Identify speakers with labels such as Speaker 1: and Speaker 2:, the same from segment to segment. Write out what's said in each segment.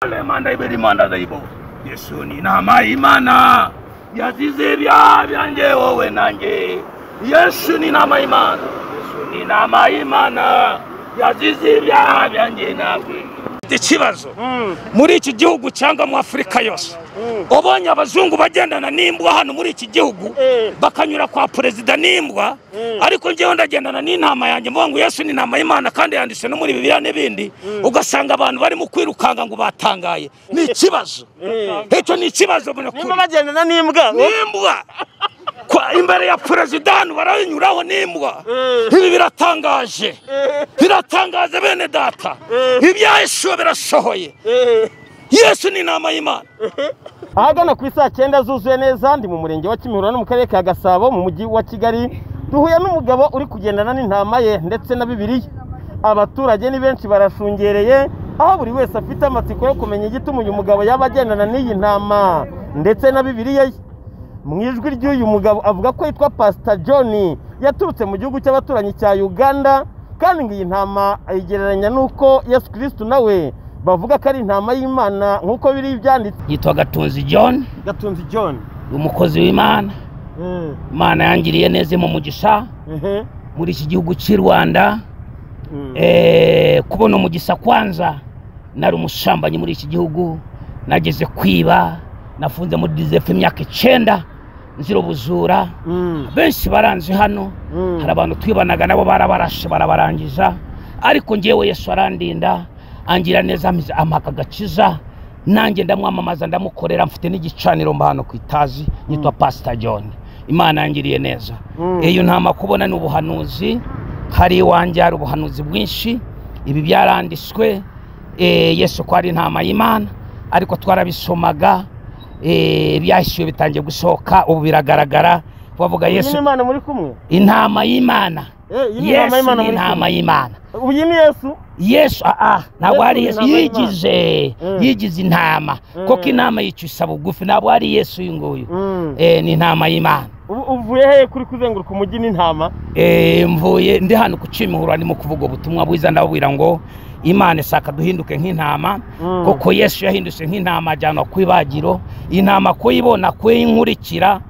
Speaker 1: Imana ibera imana dayibo yesu ni inama y'imana yazize ibyaha byanjye wowe nanjye yesu ni inama y'imana yesu ni inama y'imana yazize ibyaha byanjye nawe ikibazo muri iki gihugu cyangwa mu afurika yose ubonye abazungu bagendana n'imbwa hano muri iki gihugu bakanyura kwa perezida n'imbwa ariko njyewe ndagendana n'inama yanjye mvuga ngo yesu ni inama y'imana kandi yanditse no muri bibiliya n'ibindi ugasanga abantu barimo kwirukanga ngo batangaye ni ikibazo icyo ni ikibazo mbona kuri
Speaker 2: nimba bagendana n'imbwa
Speaker 1: n'imbwa Kwa- imbere ya perezida hano baranyuraho n'imbwa ibi biratangaje biratangaje bene data ibya yesu birasohoye yesu ni inama y'imana
Speaker 2: ahagana ku isaa cyenda zuzuye neza ndi mu murenge wa kimihurura no mu karere ka gasabo mu mujyi wa kigali duhuye n'umugabo uri kugendana n'intama ye ndetse na bibiliya abaturage ni benshi barashungereye aho buri wese afite amatsiko yo kumenya igituma uyu mugabo yaba agendana n'iyi ntama ndetse na bibiliya ye mu ijwi ry'uyu mugabo avuga ko yitwa pasita john yaturutse mu gihugu cy'abaturanyi cya uganda kandi ngo iyi ntama ayigereranya n'uko yesu kirisitu nawe bavuga ko ari intama y'imana nk'uko biri ibyanditse
Speaker 3: yitwa gatunzi john
Speaker 2: gatunzi john
Speaker 3: umukozi w'imana imana yangiriye neza mu mugisha muri iki gihugu cy'i rwanda Eh, kubona umugisha kwanza nari umushambanyi muri iki gihugu nageze kwiba nafunze muri dizefu imyaka icyenda nzira ubujura benshi baranzi hano hari abantu twibanaga nabo barabarashe barabarangiza ariko ngewe yesu arandinda angira neza ampa- ampa gakiza nanjye ndamwamamaza ndamukorera mfite n'igicaniro mba hano ku itazi nitwa pasita john imana yangiriye neza
Speaker 2: Mm.
Speaker 3: iyo ntama kubona ni ubuhanuzi hari iwanjye hari ubuhanuzi bwinshi ibi byaranditswe eh, yesu ko ari intama y'imana ariko twarabisomaga eh, byahisiwe bitangiye gusohoka ubu biragaragara bavuga
Speaker 2: iyi ni
Speaker 3: yesu
Speaker 2: imana muri kumwe
Speaker 3: intama y'imana
Speaker 2: Eh, iyi ni
Speaker 3: yesu ni
Speaker 2: intama y'imana muri
Speaker 3: intama
Speaker 2: kumwe
Speaker 3: y'imana
Speaker 2: ubu iyi ni yesu
Speaker 3: yesu aa ntabwo
Speaker 2: Yesu
Speaker 3: ari
Speaker 2: ni
Speaker 3: yesu
Speaker 2: intama y'Imana.
Speaker 3: yigize
Speaker 2: Mm.
Speaker 3: yigize intama
Speaker 2: Mm.
Speaker 3: koko intama yicyusa bugufi ntabwo ari yesu uyu nguyu Eh, ni intama y'imana
Speaker 2: ubu uvuye hehe kuri kuzenguruka umujyi n'intama
Speaker 3: Eh, mvuye ndi hano ku kimihurura ndimo kuvuga ubutumwa bwiza ndababwira ngo imana ishaka duhinduke nk'intama
Speaker 2: Mm.
Speaker 3: koko yesu yahindutse nk'intama ajyanwa ku ibagiro intama kuyibona kuyinkurikira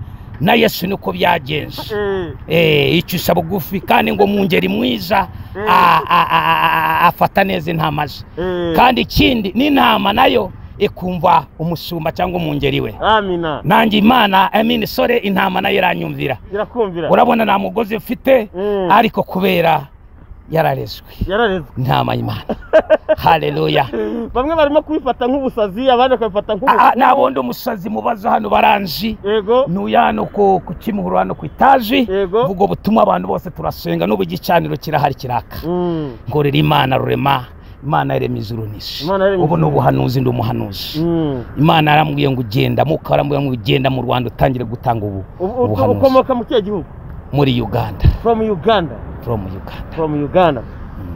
Speaker 3: na yesu niko byagenze
Speaker 2: Eh,
Speaker 3: Eh, icisha bugufi kandi ngo mu ngeri mwiza
Speaker 2: Mm.
Speaker 3: a- a- a- a- afata neza intama ze
Speaker 2: eh.
Speaker 3: kandi ikindi n'intama nayo ikumva umusumba cyangwa umwungeri we
Speaker 2: amina
Speaker 3: nanjye imana amini sore intama nayo iranyumvira
Speaker 2: irakumvira
Speaker 3: urabona nta mugozi mfite
Speaker 2: Mm.
Speaker 3: ariko kubera yararezwe
Speaker 2: yararezwe
Speaker 3: intama y'imana hareruya
Speaker 2: bamwe barimo kubifata nk'ubusazi abandi bakabifata nk'ubusazi
Speaker 3: n'abondi umusazi mubaza hano baranzi
Speaker 2: yego
Speaker 3: ntuye hano ku ku kimihurura hano ku itaji
Speaker 2: Yego.
Speaker 3: ubwo butumwa abantu bose turasenga n'ubu igicaniro kirahari kiraka
Speaker 2: Mm,
Speaker 3: ngorera imana rurema imana yaremye ijuru n'isi
Speaker 2: Imana yaremye
Speaker 3: ubu ni
Speaker 2: ijuru.
Speaker 3: ubuhanuzi ndi umuhanuzi
Speaker 2: mm.
Speaker 3: imana yarambwiye ngo ugenda muka yarambwiye ngo ugenda mu rwanda utangire gutanga ubu
Speaker 2: Ubu- ubu-
Speaker 3: ubuhanuzi
Speaker 2: ukomoka mu kihe gihugu
Speaker 3: muri uganda
Speaker 2: from uganda
Speaker 3: from uganda
Speaker 2: from uganda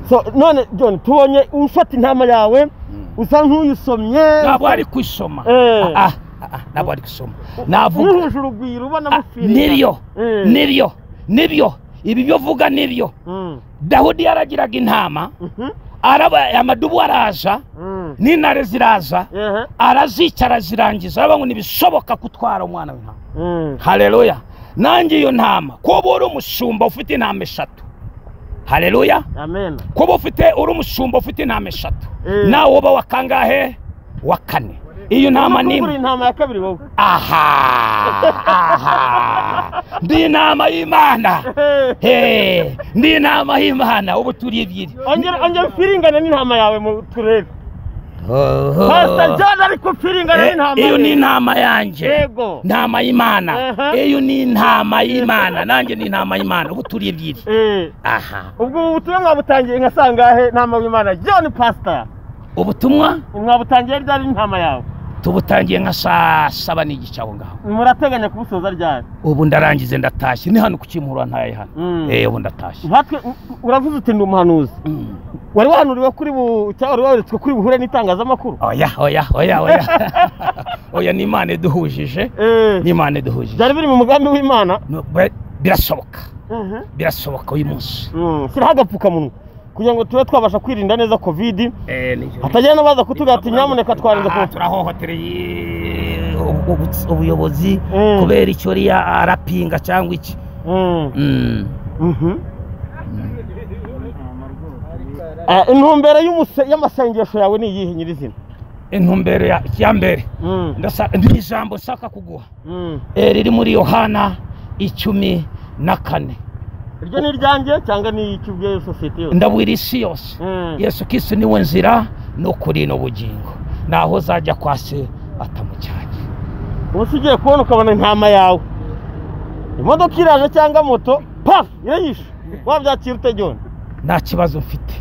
Speaker 2: so none john tubonye ufata intama yawe usa nk'uyisomye
Speaker 3: ntabwo ari kwisoma
Speaker 2: Eh.
Speaker 3: Ah, ah, ah, ah, ntabwo ari gusoma navuga
Speaker 2: ntuhuje urugwiro ubona
Speaker 3: Ah,
Speaker 2: mufirira
Speaker 3: nibyo
Speaker 2: Eh.
Speaker 3: nibyo nibyo ibi byo vuga nibyo
Speaker 2: Mm,
Speaker 3: dawudi yaragiraga intama
Speaker 2: mhm,
Speaker 3: araba amadubu araza
Speaker 2: mm.
Speaker 3: n'intare ziraza
Speaker 2: Ehe,
Speaker 3: arazica arazirangiza aravuga ngo ntibishoboka gutwara umwana w'intama
Speaker 2: mm.
Speaker 3: hareruya nanjye iyo ntama kuba uri umushumba ufite intama eshatu hareruya
Speaker 2: amen
Speaker 3: kuba ufite uri umushumba ufite intama eshatu
Speaker 2: Eh.
Speaker 3: nawe uba wa kangahe wa kane iyo ntama ni
Speaker 2: kugura intama ya kabiri wowe
Speaker 3: aha aha ndi inama y'imana
Speaker 2: Eh,
Speaker 3: Hey, ndi inama y'imana ubu turi ebyiri
Speaker 2: ongera ongera ufiringane n'intama yawe mu turere pasita john ari kufiringana
Speaker 3: Eh,
Speaker 2: n'intama
Speaker 3: iyo
Speaker 2: ye.
Speaker 3: ni intama yanjye
Speaker 2: yego
Speaker 3: ntama y'imana
Speaker 2: Aha.
Speaker 3: iyo ni intama y'imana nanjye ni intama y'imana ubu turi ebyiri
Speaker 2: Eh,
Speaker 3: aha
Speaker 2: ubwo ubu butumwa mwabutangiye nka sangahe ntama w'imana john pasita
Speaker 3: ubutumwa
Speaker 2: mwabutangiye ryari n'intama yawe
Speaker 3: tubutangiye nka saa saba n'igice aho ngaho
Speaker 2: murateganya kubusoza ryari
Speaker 3: ubu ndarangize ndatashye ni hano ku kimihurura ntaye hano
Speaker 2: Mm.
Speaker 3: Eh, ubu ndatashye
Speaker 2: nkatwe u- uravuze uti ndi umuhanuzi
Speaker 3: Mm.
Speaker 2: wari wahanuriwe kuri bu cyangwa wari waberetswe kuri buhure n'itangazamakuru
Speaker 3: oya oya oya oya oya ni imana iduhujije
Speaker 2: Eh,
Speaker 3: ni imana iduhujije
Speaker 2: byari biri mu mugambi w'imana
Speaker 3: No, be- birashoboka
Speaker 2: Mhm.
Speaker 3: birashoboka uyu munsi
Speaker 2: Mm, shyiraho agapfukamunwa kugira ngo tube twabasha kwirinda neza kovidi
Speaker 3: Eh, nijoro.
Speaker 2: hatagira n'abaza kutubwira ati nyamuneka twarinze
Speaker 3: Aha,
Speaker 2: covid
Speaker 3: turahohotereye ubu- ubu- ubuyobozi
Speaker 2: Mm.
Speaker 3: kubera icyo riya arapinga cyangwa iki
Speaker 2: Mm.
Speaker 3: Mm.
Speaker 2: Mhm. Eh, intumbero y'umuse- y'amasengesho yawe ni iyihe nyirizina
Speaker 3: intumbero ya ya mbere
Speaker 2: Mm.
Speaker 3: ndasa- ni ijambo nshaka kuguha
Speaker 2: Mm.
Speaker 3: Eh, riri muri yohana icumi na kane
Speaker 2: iryo ni iryanjye cyangwa ni icy'ubwiyo sosiyete yose
Speaker 3: ndabwira isi yose
Speaker 2: Mm.
Speaker 3: yesu kristo niwe nzira n'ukuri n'ubugingo naho uzajya kwa se atamujyanye
Speaker 2: ubusa ugiye kubona ukabona intama yawe imodoka iraje cyangwa moto pafu irayishe wabyakira utajyona
Speaker 3: nta kibazo mfite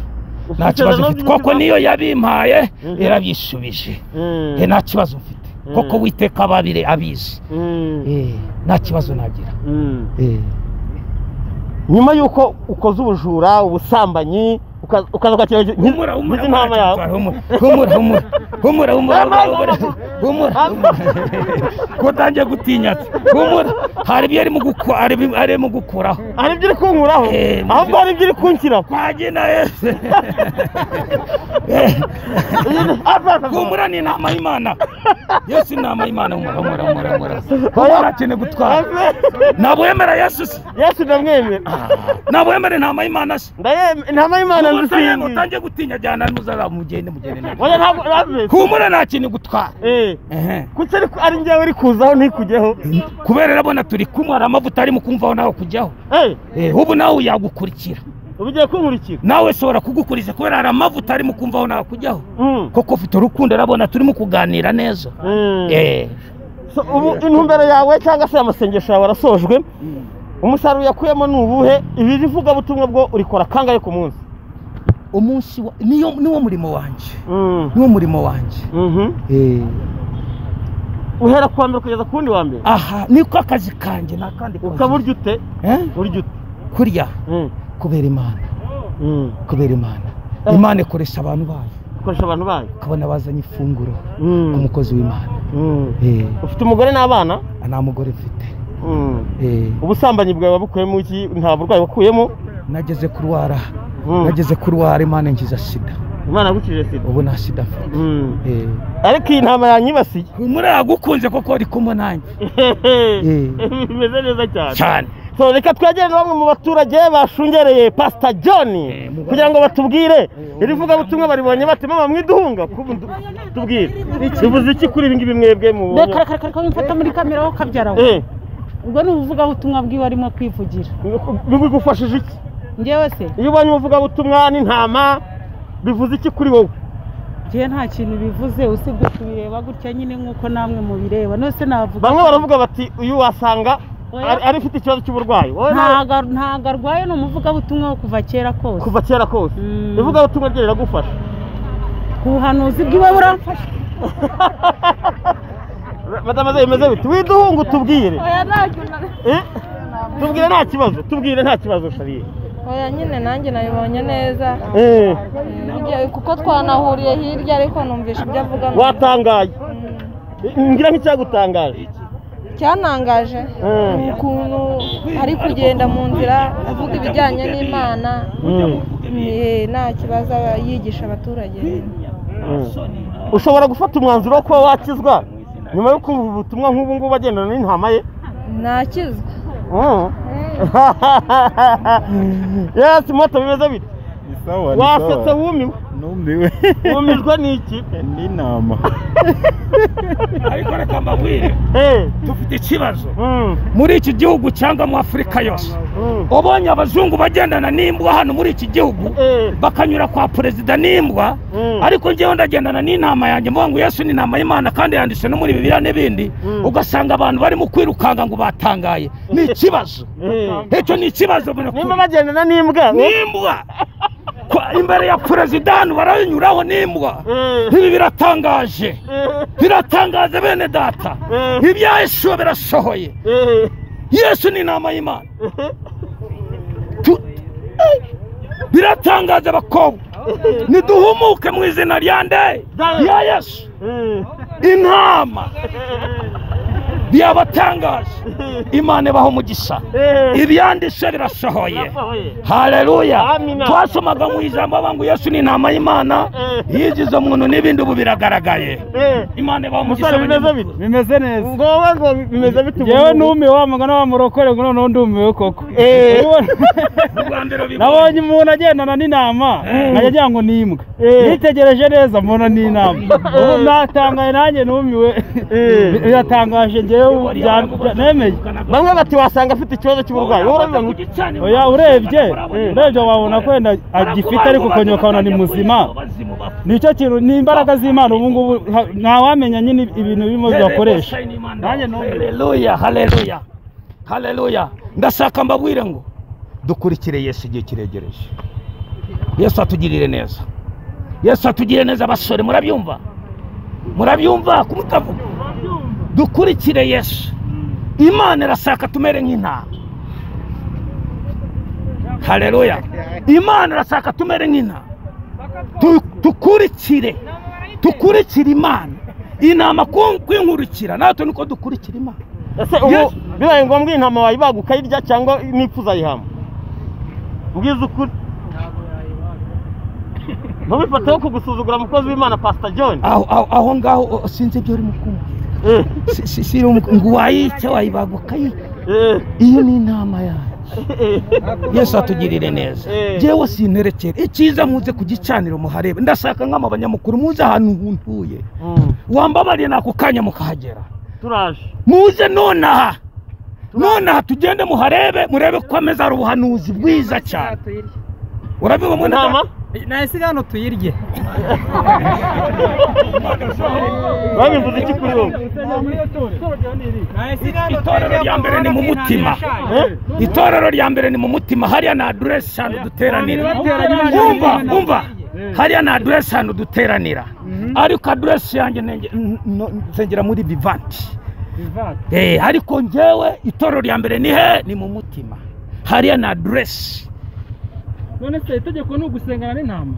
Speaker 3: nta
Speaker 2: Ufite
Speaker 3: kibazo
Speaker 2: na
Speaker 3: mfite
Speaker 2: none
Speaker 3: koko niyo yabimpaye
Speaker 2: Mhm.
Speaker 3: irabishubije Eh,
Speaker 2: Mm.
Speaker 3: nta kibazo mfite
Speaker 2: Mm.
Speaker 3: koko witeka ababire abizi
Speaker 2: Mm.
Speaker 3: Eh, nta kibazo nagira
Speaker 2: Mm.
Speaker 3: Eh,
Speaker 2: nyuma y'uko ukoze ubujura ubusambanyi ukaza ukakira
Speaker 3: humura, humura,
Speaker 2: intama
Speaker 3: humura,
Speaker 2: yawe
Speaker 3: humura, humura, humura, humura, humura, humura, humura, humura, humura. ko utangiye gutinyatse humura hari ibyo arimo guku- ari- arimo gukuraho
Speaker 2: hari ibyo uri kunkuraho
Speaker 3: Eh,
Speaker 2: ahubwo hari ibyo uri kunshyiraho
Speaker 3: kwagena yesu humura ni inama y'imana yesu ni inama y'imana humura humura humura humura humura akeneye gutwara ntabwo wemera yesu se
Speaker 2: yesu ndamwemera
Speaker 3: ntabwo wemera inama y'imana se
Speaker 2: ndayemera intama y'imana
Speaker 3: Umusayemo
Speaker 2: nzisingi
Speaker 3: utangiye gutinya ajyana n'umuzara mugende mugende nawe
Speaker 2: oya ntabwo ave
Speaker 3: humura nta kintu igutwara
Speaker 2: eh
Speaker 3: Ehe.
Speaker 2: kuki ari ari njyewe uri kuzaho ntikujyeho
Speaker 3: kubera urabona turi kumwe hari amavuta ari mu kumvaho nawe kujyaho
Speaker 2: eh
Speaker 3: Eh, ubu nawe yagukurikira
Speaker 2: ubu ugiye kunkurikira
Speaker 3: nawe shobora kugukuriza kubera hari amavuta ari mu kumvaho nawe kujyaho
Speaker 2: Mm.
Speaker 3: koko ufite urukundo urabona turimo kuganira neza
Speaker 2: Mm.
Speaker 3: Eh,
Speaker 2: So, ubu intumbero yawe cyangwa se amasengesho yawe arasojwe umusaruro yakuyemo ni ubuhe ibiri ivugabutumwa bwo urikora kangahe ku munsi
Speaker 3: umunsi wa- niyo niwo murimo wanjye
Speaker 2: Mm.
Speaker 3: niwo murimo wanjye
Speaker 2: Mhm.
Speaker 3: Eh,
Speaker 2: uhera kuwa mbere kugeza ku wundi wa mbere
Speaker 3: aha niko akazi kanjye ni akandi kazi.
Speaker 2: ukaba urya ute
Speaker 3: Eh,
Speaker 2: urya ute
Speaker 3: kurya
Speaker 2: Mm.
Speaker 3: kubera imana
Speaker 2: Mm.
Speaker 3: kubera imana
Speaker 2: Eh.
Speaker 3: imana ikoresha abantu bayo
Speaker 2: ukoresha abantu bayo
Speaker 3: ukabona bazanye ifunguro
Speaker 2: Mm.
Speaker 3: umukozi w'imana
Speaker 2: Mm.
Speaker 3: Eh,
Speaker 2: ufite umugore n'abana
Speaker 3: nta mugore mfite
Speaker 2: Mm.
Speaker 3: Eh,
Speaker 2: ubusambanyi bwawe wabukuyemo iki nta burwayi wakuyemo
Speaker 3: nageze kurwara
Speaker 2: Mm.
Speaker 3: nageze kurwara imana ngiza sida
Speaker 2: imana yagukijije sida
Speaker 3: ubu nta sida mfite
Speaker 2: Mm.
Speaker 3: Eh,
Speaker 2: ariko iyi ntama yanyibasiye
Speaker 3: humura yagukunze koko uri kumwe nanjye
Speaker 2: bimeze neza cyane
Speaker 3: cyane
Speaker 2: So, reka twegere na bamwe mu baturage bashungereye pasita john kugira ngo batubwire iri vugabutumwa baribonye bate mama mwiduhunga kubu ndu- tubwire bivuze iki kuri ibi ngibi mwebwe mu
Speaker 4: reka reka reka wimfata muri kamera wowe ukabyara we
Speaker 2: Eh,
Speaker 4: ubwo ni ubuvugabutumwa bwiwe arimo kwivugira
Speaker 2: bigufashije iki
Speaker 4: njyewe se
Speaker 2: iyo ubonye umuvugabutumwa n'intama bivuze iki kuri wowe
Speaker 4: njyewe nta kintu bivuze usibye kubireba gutya nyine nk'uko namwe mubireba nose navuga
Speaker 2: bamwe baravuga bati uyu wasanga ari- ari ufite ikibazo cy'uburwayi wowe nawe
Speaker 4: ntago ntago arwaye ni umuvugabutumwa wo kuva kera kose
Speaker 2: kuva kera kose
Speaker 4: Mm.
Speaker 2: ivugabutumwa rye riragufasha
Speaker 4: ku buhanuzi bwiwe buramfasha
Speaker 2: madame ze bimeze biti widuhunga utubwire
Speaker 5: oya ntacyo na-
Speaker 2: Eh? tubwire nta kibazo tubwire nta kibazo shariye
Speaker 5: oya nyine nanjye nabibonye neza
Speaker 2: Eh,
Speaker 5: Hirya- kuko twanahuriye hirya ariko numvisha ibyo avuga
Speaker 2: watangaye
Speaker 5: Mm.
Speaker 2: ngira nk'icyagutangaje
Speaker 5: icyantangaje
Speaker 2: Mm.
Speaker 5: ni ukuntu ari kugenda mu nzira avuga ibijyanye n'imana
Speaker 2: Mm.
Speaker 5: Eh, nta kibazo aba yigisha abaturage
Speaker 2: Mm. ushobora gufata umwanzuro wo kuba wakizwa nyuma yo kumva ubutumwa nk'ubu ngubu agendana n'intama ye
Speaker 5: ntakizwa
Speaker 2: Mm. yes moto bimeze biti
Speaker 6: Ni sawa ni
Speaker 2: wasetse
Speaker 6: sawa
Speaker 2: wumiwe
Speaker 6: numiwe
Speaker 2: wumijwe n'iki
Speaker 6: n'inama
Speaker 3: ariko reka mbabwire
Speaker 2: Eh,
Speaker 3: dufite ikibazo
Speaker 2: mm,
Speaker 3: muri iki gihugu cyangwa mu afurika yose
Speaker 2: mm.
Speaker 3: ubonye abazungu bagendana n'imbwa hano muri iki gihugu
Speaker 2: Eh,
Speaker 3: bakanyura kwa perezida n'imbwa
Speaker 2: Mm.
Speaker 3: ariko njyewe ndagendana n'intama yanjye mvuga ngo yesu ni intama y'imana kandi yanditse no muri bibiliya n'ibindi
Speaker 2: Mm.
Speaker 3: ugasanga abantu barimo kwirukanga ngo batangaye ni ikibazo
Speaker 2: eh.
Speaker 3: icyo ni ikibazo mbona
Speaker 2: nimba
Speaker 3: kuri-
Speaker 2: bagendana n'imbwa
Speaker 3: n'imbwa Kwa- imbere ya perezida hano baranyuraho n'imbwa
Speaker 2: Eh,
Speaker 3: ibi biratangaje
Speaker 2: eh,
Speaker 3: biratangaje bene data
Speaker 2: Mm.
Speaker 3: ibya yesu birasohoye
Speaker 2: eh.
Speaker 3: yesu ni inama y'imana Tu- Eh, biratangaje bakobwa niduhumuke mu izina rya nde
Speaker 2: Rya Yesu.
Speaker 3: rya yesu
Speaker 2: Eh,
Speaker 3: intama byabatangaje imana ibaho umugisha ibyanditse birasohoye haleluya
Speaker 2: Amina.
Speaker 3: twasomaga mu ijambo bavuga ngo yesu ni intama y'imana yigize umuntu n'ibindi ubu biragaragaye imana ibaho umugisha
Speaker 2: umusore bimeze bite
Speaker 6: bimeze neza
Speaker 2: ngowe ngo bimeze bite
Speaker 6: yewe
Speaker 2: ubu-
Speaker 6: numiwe wa mugana wa murokore ngo noneho ndumiwe koko
Speaker 2: Eh.
Speaker 6: Ubona?
Speaker 3: Bwa mbere ubibonye.
Speaker 6: nabonye umuntu agendana n'intama nkajya agira ngo ni imbwa
Speaker 2: Eh.
Speaker 6: nitegereje neza mbona ni intama ubu natangaye nanjye numiwe
Speaker 2: Eh.
Speaker 6: Bi- biratangaje ngewe bya- bya- nemeye
Speaker 2: bamwe bati wasanga afite ikibazo cy'uburwayi wowe urabiba ngo iki?
Speaker 6: oya urebye urebye wabona ko wenda agifite ariko ukongera ukabona ni muzima nicyo kintu ni imbaraga z'imana ubu ngubu ha- ntawamenya nyine ibintu birimo bibakoresha Nanjye numiwe.
Speaker 3: haleluya haleluya haleluya ndashaka mbabwire ngo dukurikire yesu igihe kiregereje yesu atugirire neza yesu atugirire neza basore murabyumva murabyumva kumutavuga dukurikire yesu imana irashaka tumere nk'intama haleluya imana irashaka tumere nk'intama Tu- dukurikire dukurikire imana inama ku- kwinkurikira natwe nuko dukurikira imana
Speaker 2: ese ubu
Speaker 3: Yes.
Speaker 2: bibaye ngombwa intama wayibaga ukayirya cyangwa nipfu uzayihama mbwiza ukuri ntubifateho kugusuzugura umukozi w'imana pasita john
Speaker 3: aho aho aho ngaho o- sinzi ibyo urimo kumva
Speaker 2: Eh,
Speaker 3: Si- si- si- ngo wayica wayibaga ukayirya
Speaker 2: eh,
Speaker 3: iyo ni inama yanjye
Speaker 2: eh,
Speaker 3: yesu atugirire neza
Speaker 2: Eh.
Speaker 3: yewe sinterekere icyiza muze ku gicaniro muharebe ndashaka nk'ama abanyamakuru muze ahantu huntuye
Speaker 2: mm,
Speaker 3: wambabariye n'ako kanya mukahagera
Speaker 2: turaje
Speaker 3: muze nonaha nonaha tugende muharebe murebe ko ameze ari ubuhanuzi bwiza cyane urabibona mwene
Speaker 2: intama
Speaker 3: data?
Speaker 6: nahise hano tuyirye
Speaker 2: babivuze iki kuri wowe
Speaker 3: itorero rya mbere ni mu mutima
Speaker 2: Eh?
Speaker 3: itorero rya mbere ni mu mutima hariya ni aderesi ahantu duteranira umva umva hariya ni aderesi ahantu duteranira ariko aderesi yanjye nenge- n- n- nsengera muri vivanti Eh, ariko ngewe itorero rya mbere ni he ni mu mutima hariya ni aderesi
Speaker 6: none se itegeko ni ugusengana n'intama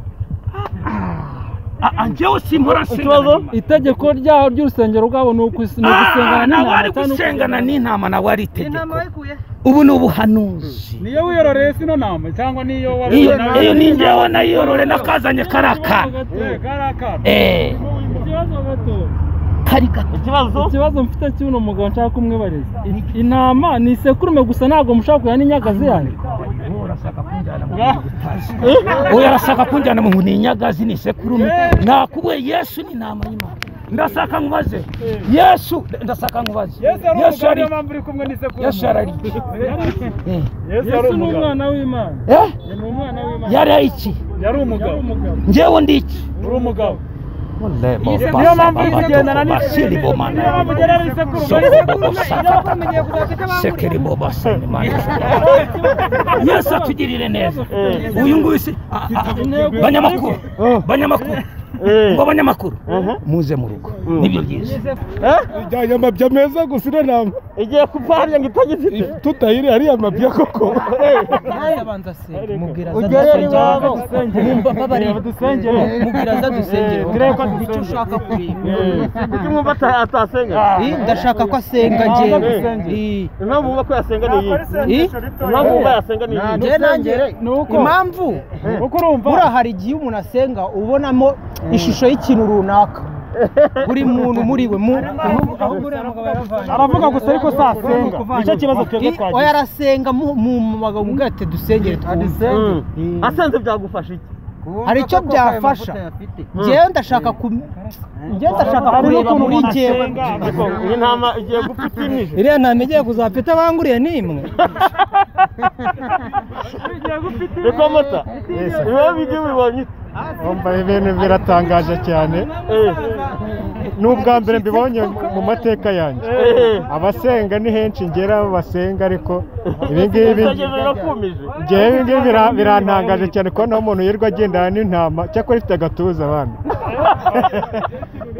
Speaker 3: Ah, ah, ngewe simbora
Speaker 2: Ikibazo?
Speaker 6: itegeko ryaho ry'urusengero rwabo ni ugus- ni
Speaker 3: Ah,
Speaker 6: ugusengana
Speaker 3: nawe ari
Speaker 6: cyangwa
Speaker 3: gusengana
Speaker 6: ni
Speaker 3: n'intama nawe ari itegeko ubu ni ubuhanuzi
Speaker 6: niyo wiyororeye sino nama cyangwa niyo
Speaker 3: iyo iyo ni ngewe nayorore nakazanye kari akana Eh, kari gato
Speaker 2: ikibazo
Speaker 6: ikibazo mfite cy'uno mugabo nshaka kumwibariza intama ni isekurume gusa ntabwo mushobora kuya n'inyagazi yanyu
Speaker 3: uyu arashaka kunjyana mu ni inyagazi ni isekurume nakubuye yesu ni intama y'imana ndashaka nkubaze yesu ndashaka nkubaze yesu yari
Speaker 6: uri kumwe n'isekurume
Speaker 3: yesu yari iki Eh,
Speaker 6: yesu ni umwana w'imana
Speaker 3: eh?
Speaker 6: ni umwana w'imana
Speaker 3: yari iki
Speaker 6: yari umugabo
Speaker 3: ngewe ndi iki
Speaker 6: uri umugabo
Speaker 3: niyo mpamvu uri kugendana n'isekurume
Speaker 6: niyo mpamvu ugenda n'isekuru
Speaker 3: sekeri boba sanimani yesu atugirire neza
Speaker 2: Eh.
Speaker 3: uyu nguyu si ah, ah, banyamakuru banyamakuru
Speaker 2: Eh.
Speaker 3: ngo banyamakuru
Speaker 2: Mhm.
Speaker 3: muze mu rugo
Speaker 2: Mm.
Speaker 3: nibyo byiza
Speaker 2: Eh?
Speaker 6: ijyanye amabya meza gusa ino nama
Speaker 2: igiye kupahamya ngo itagifite
Speaker 6: tutayiri ariya mabya koko
Speaker 2: ujyayo n'iwabo dusengere
Speaker 7: mubwira aza dusengere
Speaker 2: turebe ko dusengera.
Speaker 7: icyo ushaka kureba
Speaker 2: kuki mwumva ata- atasenga
Speaker 7: Eh, ndashaka ko asenga njye Eh,
Speaker 2: impamvu mwumva ko yasenga ni iyi
Speaker 7: eh,
Speaker 2: impamvu mwumva yasenga ni iyi
Speaker 7: njye nanjye impamvu
Speaker 6: kuko urumva
Speaker 7: buriya hari igihe umuntu asenga ubonamo ishusho y'ikintu runaka buri muntu muri we mu
Speaker 6: aravuga gusa ariko se asenga nicyo kibazo twebwe
Speaker 7: Eh, oya
Speaker 6: twagize
Speaker 7: arasenga mu- mu mu bagabo mubwira ati dusengere twumve
Speaker 2: Mm. asenze byagufasha iki
Speaker 7: hari icyo byafasha njyewe ndashaka ku njyewe ndashaka
Speaker 6: hariho
Speaker 7: kureba
Speaker 6: ukuntu
Speaker 7: muri
Speaker 6: umuntu
Speaker 7: njyewe
Speaker 6: asenga
Speaker 2: ariko iyi ntama igiye gupfa itimije
Speaker 7: iriya ntama igiye kuzapita abanguriye ni imwe
Speaker 2: reka mata ibibabi bijye bibonye ute?
Speaker 6: wumva ibintu biratangaje cyane
Speaker 2: Eh,
Speaker 6: ni ubwa mbere mbibonye mu mateka yanjye
Speaker 2: eh.
Speaker 6: abasenga ni henshi ngera basenga ariko ibi ngibi
Speaker 2: isengero rirakumije
Speaker 6: ngewe ibi ngibi bira- birantangaje cyane kubona aho umuntu yirirwa agendana n'intama cyakora ifite agatuza abana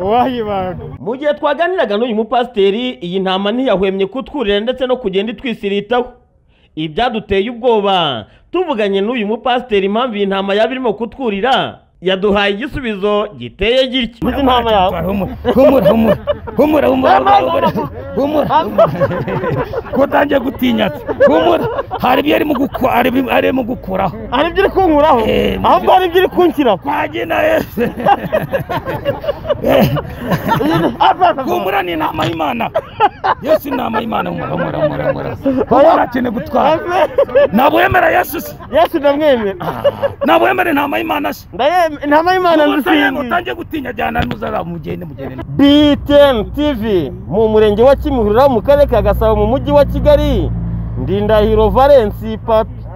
Speaker 6: uwayibaga
Speaker 8: mu gihe twaganiraga n'uyu mupasiteri iyi ntama ntiyahwemye kutwurira ndetse no kugenda itwisiritaho ibyaduteye ubwoba tuvuganye n'uyu mupasiteri impamvu iyi ntama yaba irimo kutwurira yaduhaye igisubizo giteye gitya
Speaker 2: uzi intama yawe
Speaker 3: humura humura humura humura humura humura humura ko utangiye gutinyatse humura hari ibyo arimo gukora arimo gukuraho
Speaker 2: hari ibyo uri kunkuraho
Speaker 3: Eh,
Speaker 2: ahubwo hari ibyo uri kunshyiraho
Speaker 3: twagenda yese humura ni inama y'imana yesu inama y'imana humura humura humura humura humura akeneye gutwara ntabwo wemera yesu se
Speaker 2: yesu ndamwemera
Speaker 3: ntabwo wemera intama y'imana se
Speaker 2: ndayemera intama y'imana nzisingiye
Speaker 3: utangiye gutinya jyana muzara mugende mugende
Speaker 2: BTN TV mu murenge wa Kimihurura mu karere ka Gasabo mu mujyi wa Kigali Ndindahiro Valence Papi